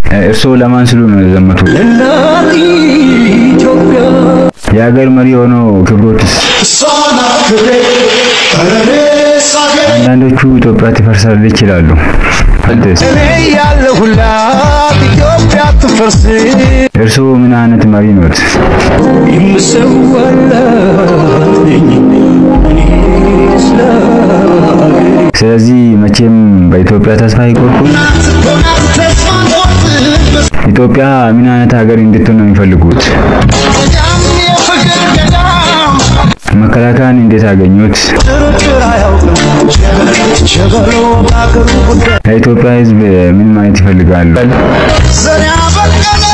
እርስዎ ለማን ስሉ ነው የዘመቱት? ለእናት ኢትዮጵያ የሀገር መሪ ሆነው ክብሮትስ? እሷን አክብሬ እኔስ አገሬ አንዳንዶቹ ኢትዮጵያ ትፈርሳለች ይላሉ። አንተስ? እኔ ያለሁላት ኢትዮጵያ ትፈርስ እርስዎ ምን አይነት መሪ ኖት? የምሰዋላት ነኝ እኔ ስለ አገሬ ስለዚህ መቼም በኢትዮጵያ ተስፋ አይቆርጡም። ኢትዮጵያ ምን አይነት ሀገር እንድትሆን ነው የሚፈልጉት? መከላከያን እንዴት አገኙት? ጥርጥር አያውቅም ሸበሎ በአገሩ ጉዳይ ለኢትዮጵያ ሕዝብ ምን ማለት ይፈልጋሉ? ዘር ያበቀለ